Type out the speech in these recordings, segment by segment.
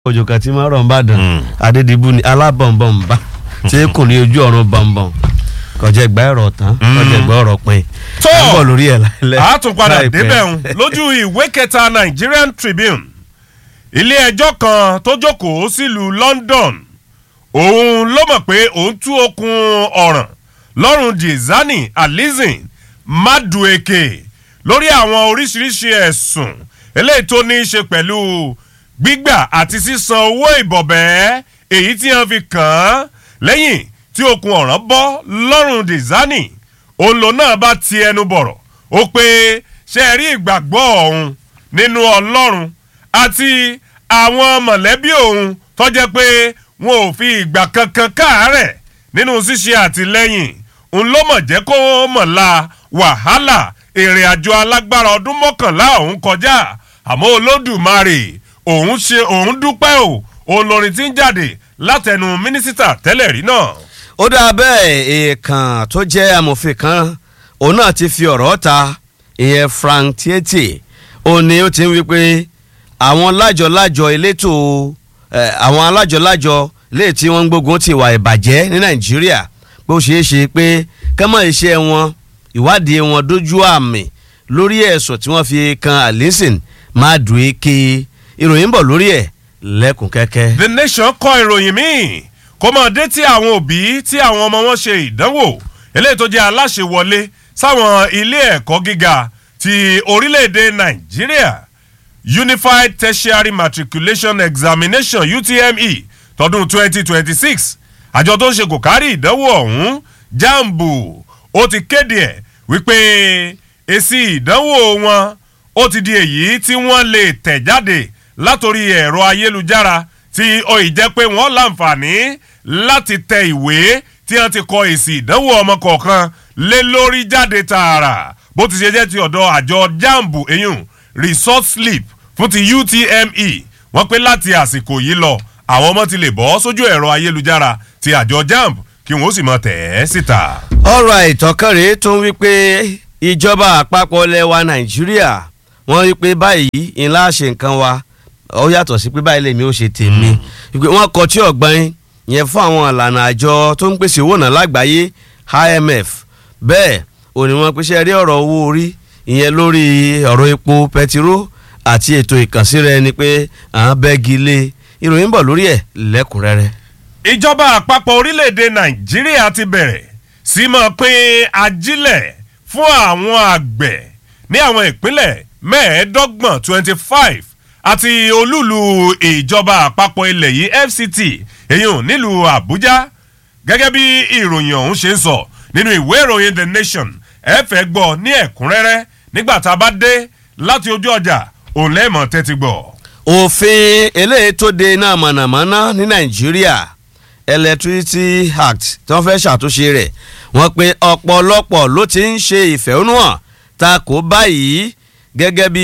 òjò kan tí máa rọ̀ ń bàdàn adédìbú ni alábọ̀nbọ̀nba tí kò ní ojú ọ̀run bọ̀nbọ̀n kọjá ìgbà ẹ̀rọ tán kọjá ìgbà ọ̀rọ̀ pin tó à ń bọ̀ lórí ẹ̀ láìlẹ́ a tún padà láìpẹ́. débẹ̀ ń lójú ìwé kẹta Nigerian Tribune ilé ẹjọ́ kan tó jókòó sílùú London òun ló mọ̀ pé òun tú okùn ọ̀ràn lọ́rùn Diezani Alizin Madueke lórí àwọn oríṣiríṣi ẹ̀sùn eléyìí tó ní í ṣe pẹ̀lú gbígbà àti sísan owó ìbọ̀bẹ́ èyí tí wọ́n fi kàn án lẹ́yìn tí okùn ọ̀ràn bọ́ lọ́rùn Diezani òun lòun náà bá ti ẹnu bọ̀rọ̀ ó pé ṣe rí ìgbàgbọ́ òun nínú Ọlọ́run àti àwọn mọ̀lẹ́bí òun tó jẹ́ pé wọn ò fi ìgbà kankan káàárẹ̀ nínú ṣíṣe àtìlẹ́yìn òun ló mọ̀ jẹ́ kó mọ̀ la wàhálà ìrìn àjò alágbára ọdún mọ́kànlá òun kọjá àmọ́ Olódùmarè òun ṣe òun dúpẹ́ o òun lórin tí ń jáde látẹnu mínísítà tẹ́lẹ̀ rí náà. ó dáa bẹ́ẹ̀ èèkàn tó jẹ́ amòfin kan òun náà ti fi ọ̀rọ̀ ta ìyẹn Frank Tiete ó ní ó ti ń wí pé àwọn lájọ-lájọ elétò eh, àwọn alájọ-lájọ léè tí wọ́n ń gbógun ti ìwà ìbàjẹ́ ní Nàìjíríà pé ó ṣeé ṣe pé kẹ́mọ̀ iṣẹ́ wọn ìwádìí wọn dójú àmì lórí ẹ̀sùn tí wọ́n fi kan Alison Madueke ìròyìn ń bọ̀ lórí ẹ̀ lẹ́kùn kẹ́kẹ́. The Nation kọ ìròyìn míì kó mọ̀ dé tí àwọn òbí tí àwọn ọmọ wọn ṣe ìdánwò eléyìí tó jẹ́ aláṣẹwọlé sáwọn ilé ẹ̀kọ́ gíga ti orílẹ̀-èdè Nàìjíríà Unified Tertiary Matriculation Examination UTME tọdún 2026 àjọ tó ń ṣe kò kárí ìdánwò ọ̀hún jambu ó ti kéde ẹ̀ wípé èsì ìdánwò wọn ó ti di èyí tí wọ́n lè tẹ̀ jáde látòrí ẹ̀rọ ayélujára tí ó ì jẹ́ pé wọ́n láǹfààní láti tẹ ìwé tí wọ́n ti kọ èsì ìdánwò ọmọ kọ̀ọ̀kan lé lórí jáde tààrà bó ti ṣe jẹ́ ti ọ̀dọ̀ àjọ jambu eyín resort slip fún ti UTME wọ́n pé láti àsìkò yìí lọ àwọn ọmọ ti lè bọ́ sójú ẹ̀rọ ayélujára ti àjọ jamb kí wọ́n ó sì mọ tẹ̀ ẹ́ síta. ọ̀rọ̀ àìtọ́kànrẹ́ tó ń wí pé ìjọba àpapọ̀ lẹwa nàìjíríà wọ́n wí pé báyìí ńlá ṣe nǹkan wa ó yàtọ̀ sí pé báyìí lèmi ó ṣe tèmi wípé wọ́n kọ tí ọ̀gbọ́n yẹn fún àwọn ìlànà àjọ tó ń pèsè owó náà lágbàáyé IMF bẹ́ẹ̀ ò ní wọ́n pèsè rí ọ̀rọ̀ owó orí ìyẹn lórí ọ̀rọ̀ epo pẹtiró àti ètò ìkànsíra ẹni pé à ń bẹ́gi lé ìròyìn bọ̀ lórí ẹ̀ lẹ́kùnrẹ́rẹ́. ìjọba àpapọ̀ orílẹ̀-èdè nàìjíríà ti bẹ̀rẹ̀ sí máa pín ajílẹ̀ fún àwọn àgbẹ̀ ní àwọn ìpínlẹ̀ mẹ́ẹ̀ẹ́dọ́gbọ̀n twenty five àti olúùlú ìjọba àpapọ̀ ilẹ̀ yìí FCT èyàn nílùú àbújá gẹ́gẹ́ bí ìròyìn ọ̀hún ṣe ń sọ nínú ìwé ìròyìn the nation ẹ fẹ́ gbọ́ ní ẹ̀kúnrẹ́rẹ́ nígbà tá a bá dé láti ojú ọjà òun lẹ́ẹ̀mọ́ tẹ́tí gbọ́. òfin eléyìí tó de iná mọ̀nàmọ́ná ní nàìjíríà electricity act tí wọ́n fẹ́ ṣàtúnṣe rẹ̀ wọ́n pe ọ̀pọ̀lọpọ̀ ló ti ń ṣe ìfẹ̀hónúhàn ta kò báyìí gẹ́gẹ́ bí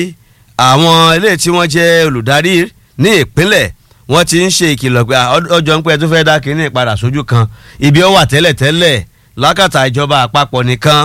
àwọn eléyìí tí wọ́n jẹ́ olùdarí ní ìpínlẹ̀ wọ́n ti ń ṣe ìkìlọ̀ pé ọjọ́ ń pẹ́ tó fẹ́ dá kínní ìpadà sójú kan ibi ó wà tẹ́lẹ̀tẹ́lẹ̀ lákàtà ìjọba àpapọ̀ nìkan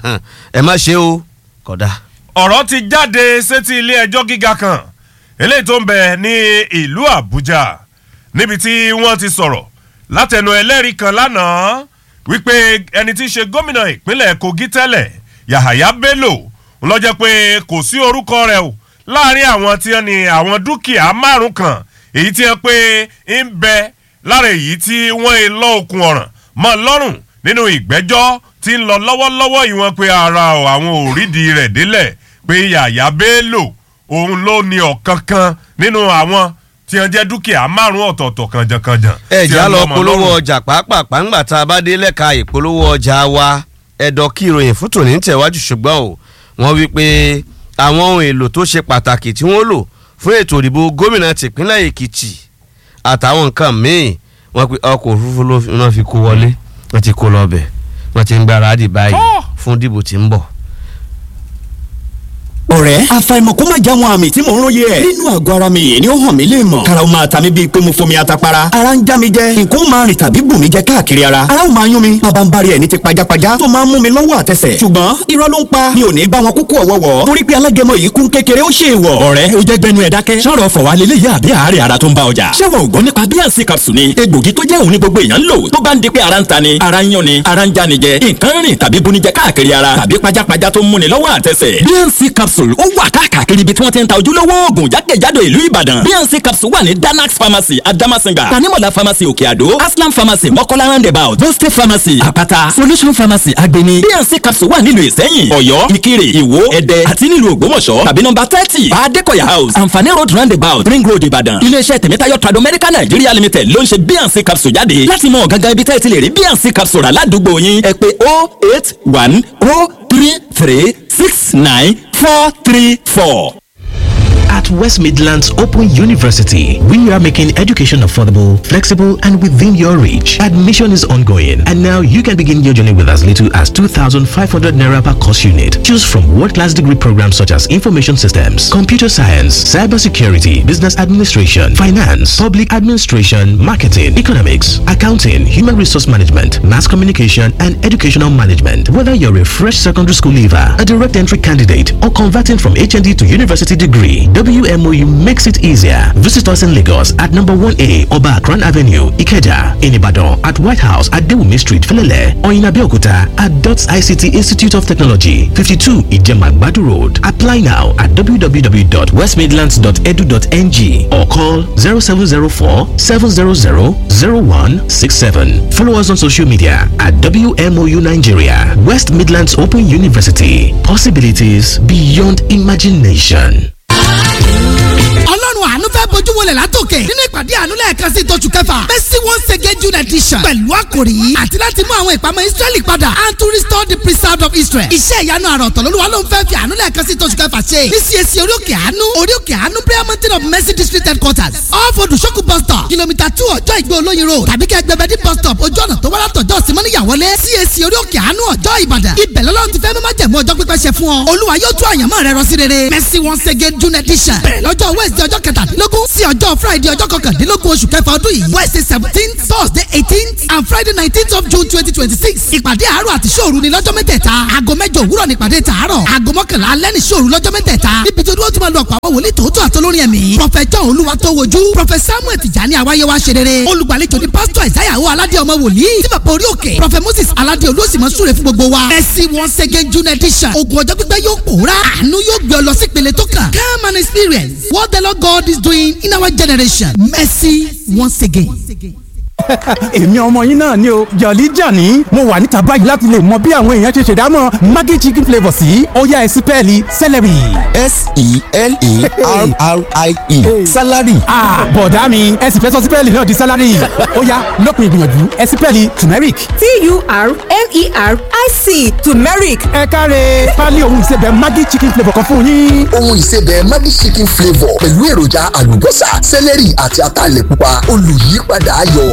ẹ má ṣe o kódà. ọ̀rọ̀ ti jáde sétí ilé ẹjọ́ gíga kan eléyìí tó ń bẹ ní ìlú àbújá níbi tí wọ́n ti sọ̀rọ̀ látẹnu ẹlẹ́rìí kan lánàá wípé ẹni tí í ṣe gómìnà ìpínlẹ̀ kogi tẹ́lẹ̀ yahaya bello ló jẹ́ pé kò sí orúkọ rẹ̀ o láàrin àwọn tí wọ́n ní àwọn dúkìá márùn kan èyí tí wọ́n pé ń bẹ lára èyí tí wọ́n ń lọ okùn ọ̀ràn mọ́ lọ́rùn nínú ìgbẹ́jọ́ tí ń lọ lọ́wọ́lọ́wọ́ yìí wọ́n pé ara àwọn òrídìí rẹ̀ délẹ̀ pé yàyà bello òun ló ní ọ̀kankan nínú àwọn tí wọ́n jẹ́ dúkìá márùn ọ̀tọ̀ọ̀tọ̀ kànjàkànjà. ẹ̀já lọ polówó ọjà pàápàá ńgbà tá a bá dé lẹ́ka ìpolówó ọjà wa ẹ̀dọ̀ kí ìròyìn fún tòní ń tẹ̀wájú ṣùgbọ́n o wọ́n wí pé àwọn ohun èlò tó ṣe pàtàkì tí wọ́n lò fún ètò ìdìbò gómìnà tìpínlẹ̀ èkìtì àtàwọn nǹkan míì wọ́n pe ọkọ̀ òfurufú ló náà fi kó wọlé wọ́n ti kó lọ bẹ̀ wọ́n ti ń gbáradì báyìí fún dìbò tí ń bọ̀. ọ̀rẹ́ àfàìmọ̀ kó má já wọn àmì tí mò ń róye ẹ̀. nínú àgọ́ ara mi yìí ni ó hàn mí lè mọ̀. karaw máa ta mi bíi pé mo fomi atapara. ara ń já mi jẹ nǹkan ó máa rìn tàbí bù mí jẹ káàkiri ara. ara ó máa yún mi bàbá ń bari ẹ̀ ní ti pajápajá tó máa ń mú mi lọ́wọ́ àtẹsẹ̀. ṣùgbọ́n irọ́ ló ń pa mi ò ní bá wọn kúkú ọ̀wọ́wọ́. torí pé alágẹmọ yìí kún kékeré ó ṣe é wọ̀. ọ̀rẹ́ ó jẹ́ gbẹnu ẹ̀ dákẹ́. sọ̀rọ̀ fọ̀wá lélẹ̀ yá àbí àárẹ̀ ara tó ń bá ọjà. ṣé wọn ò gbọ́ nípa bíànsì capsule ni egbògi tó jẹ́ òun ní gbogbo èèyàn ń lò tó bá ń di pé ara ń ta ni ara ń yán ni ara ń já ni jẹ nǹkan rìn tàbí bunijẹ káàkiri ara tàbí pajápajá tó ń múni lọ́wọ́ àtẹsẹ̀. bíànsì capsule ó wà káàkiri ibi tí wọ́n ti ń ta ojúlówó oògùn jákèjádò ìlú ìbàdàn bnc capsule wà ní danax pharmacy adamasinga tanimola pharmacy òkè àdó aslam pharmacy mọ́kọ́lá roundabout boste pharmacy àpáta solution pharmacy agbeni bnc capsule wà nílùú ìsẹ́yìn ọ̀yọ́ ìkirè ìwó ẹ̀dẹ́ àti nílùú ògbómọ̀ṣọ́ tàbí nọ́mbà thirty adékọ̀yà house anfani road roundabout ring road ìbàdàn iléeṣẹ́ tẹ̀mẹ́tayọ̀ trado medical nigeria limited ló ń ṣe bnc capsule jáde láti mọ gangan ibi tẹ́ ẹ ti lè rí bnc capsule rà ládùúgbò yín ẹ pé oh eight one oh three three six nine four three four. At West Midlands Open University, we are making education affordable, flexible, and within your reach. Admission is ongoing, and now you can begin your journey with as little as 2,500 naira per course unit. Choose from world-class degree programs such as information systems, computer science, cybersecurity, business administration, finance, public administration, marketing, economics, accounting, human resource management, mass communication, and educational management. Whether you're a fresh secondary school leaver, a direct entry candidate, or converting from HND to university degree, WMOU makes it easier. Visit us in Lagos at number 1A Oba Akran Avenue, Ikeja, in Ibadan, at White House at Dewumi Street, Felele, or in Abeokuta at DOTS ICT Institute of Technology, 52 Ijemagbadu Road. Apply now at www.westmidlands.edu.ng or call 0704 700 0167. Follow us on social media at WMOU Nigeria, West Midlands Open University. Possibilities beyond imagination. ọlọ́run àánú fẹ́ bójú wọlé látòkè nínú ìpàdé àánú lẹ́ẹ̀kan sí tóṣù kẹfà mercy once again june edition pẹ̀lú àkòrí àti láti mú àwọn ìpamọ́ israẹli padà and to restore the preserved of israel iṣẹ́ ìyanu àròtọ̀ lolúwa ló ń fẹ́ fi àánú lẹ́ẹ̀kan sí tóṣù kẹfà ṣe ní CAC orí òkè àánú orí òkè àánú prayer mountain of mercy district headquarters off odùsókù bus stop kìlómítà two ọjọ́ ìgbé olóyin road tàbí kẹ́ gbẹbẹ́dí bus stop ojú ọ̀nà tó wá látọ̀jọ́ simọ́níyàwọlé CAC orí òkè àánú ọjọ́ ìbàdàn ibẹ̀ lọ́lọ́run ti fẹ́ mímọ́ jẹ̀mú ọjọ́ pípẹ́ ṣe fún ọ olúwa yóò tún àyànmọ́ rẹ rọ sí rere mercy once again june edition bẹ̀rẹ̀ lọ́jọ́ wednesday ọjọ́ kẹtàdínlógún sí ọjọ́ friday ọjọ́ kọkàndínlógún oṣù kẹfà ọdún yìí wednesday seventeen thursday eighteen and friday nineteenth of june twenty twenty six ìpàdé àárọ̀ àti ṣòru ni lọ́jọ́ mẹ́tẹ̀ẹ̀ta aago mẹ́jọ òwúrọ̀ ní ìpàdé tààrọ̀ aago mọ́kànlá alẹ́ ní ṣòru lọ́jọ́ mẹ́tẹ̀ẹ̀ta níbi tó dúró tí máa lọ ọ̀pọ̀ àwọn wòlíì tòótọ́ àtọlórin ẹ̀mí prọfẹ̀ john olúwa tó wojú prọfẹ̀ samuel tìjàní àwáyé wa ṣe rere olùgbàlejò ní pásítọ̀ ìsáyàwó aládé ọmọ wòlíì tí bàbá orí òkè prọfẹ̀ moses aládé olóòsìmọ̀ súre fún gbogbo wa mercy once again june edition ogun ọjọ́ pípẹ́ yóò pòórá àánú yóò gbé ọ lọ sí ìpele tó kàn come and experience what the lord god is doing in our generation mercy once again. èmi ọmọ yín náà ni o jọ̀lí jàní mo wà níta báyìí láti lè mọ bí àwọn èèyàn ṣe ṣèdámọ̀ maggi chicken flavour sí ọ̀yá ẹ̀sìn pẹ́ẹ́lí celery. s-e-l-e-r-r-i-e salary. bọ̀dá mi ẹ̀sìn fẹ́ sọ sípẹ́ẹ̀lì náà di salary ọ̀yá lópin ìgbìyànjú ẹ̀sìn pẹ́ẹ́lì turmeric. t-u-r-m-e-r-i-c turmeric ẹ káre pálí ohun ìsebẹ̀ maggi chicken flavour kan fún yín. ohun ìsebẹ̀ maggi chicken flavour pẹ̀lú èròjà àlùbọ́sà sẹ́lẹ̀rì àti ataalẹ̀ pupa olùyípadà ayọ̀.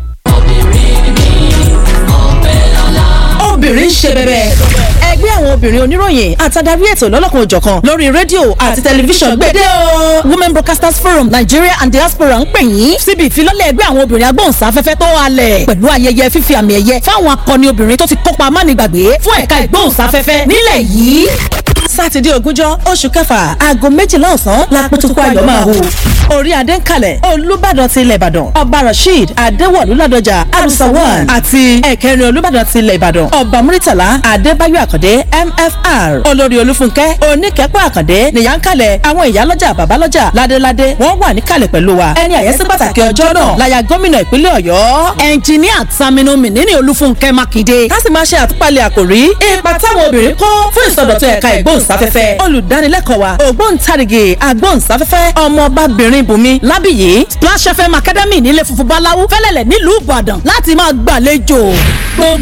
obìnrin ń ṣe bẹ̀bẹ̀. ẹgbẹ́ àwọn obìnrin oníròyìn àtàdarí ètò lọ́lọ́kan òjọ̀kan lórí rédíò àti tẹlifíṣàn gbédè o. women broadcasters forum nigeria and diaspora ń pè yín síbi ìfilọ́lẹ̀ ẹgbẹ́ àwọn obìnrin agbóhùnsáfẹ́fẹ́ tó halẹ̀ pẹ̀lú ayẹyẹ fífi àmì ẹ̀yẹ fáwọn akọni obìnrin tó ti kópa amánigbàgbé fún ẹ̀ka ìgbóhùnsáfẹ́fẹ́ nílẹ̀ yìí sátidé ogúnjọ́ oṣù kẹfà aago méjìlá ọ̀sán lápótókó ayọ̀ máa hù. orí adé ń kalẹ̀ olùbàdàn ti ilẹ̀ ìbàdàn ọba rasheed adéwọ̀lú ládọjà arusawan àti ẹ̀kẹrin olùbàdàn ti ilẹ̀ ìbàdàn ọba muritala adébáyọ̀ àkàndé mfr olórí olúfúnkẹ́ oníkẹ́pọ̀ àkàndé nìyà ń kalẹ̀ àwọn ìyálọ́jà bàbálọ́jà ládéládé wọ́n wà níkàlẹ̀ pẹ̀lú wa ẹni àyẹ́sí pàtàkì ọjọ́ náà láya gómìnà ìpínlẹ̀ ọ̀yọ́ ẹnjìníà Saminu Mínínì olúfúnkẹ́ mákindé ká sì máa ṣe àtúpalẹ̀ àkòrí ipa táwọn obìnrin kó fún ìsọdọ̀tun ẹ̀ka ìgbóhùnsáfẹ́fẹ́ olùdánilẹ́kọ̀ọ́ wa ògbóǹtarìgì agbóhùnsáfẹ́fẹ́ ọmọbabìnrin bùnmi lábìyí Splash FM Academy nílé funfun báláwú fẹ́lẹ́lẹ̀ nílùú Ìbàdàn láti máa gbàlejò gbogbo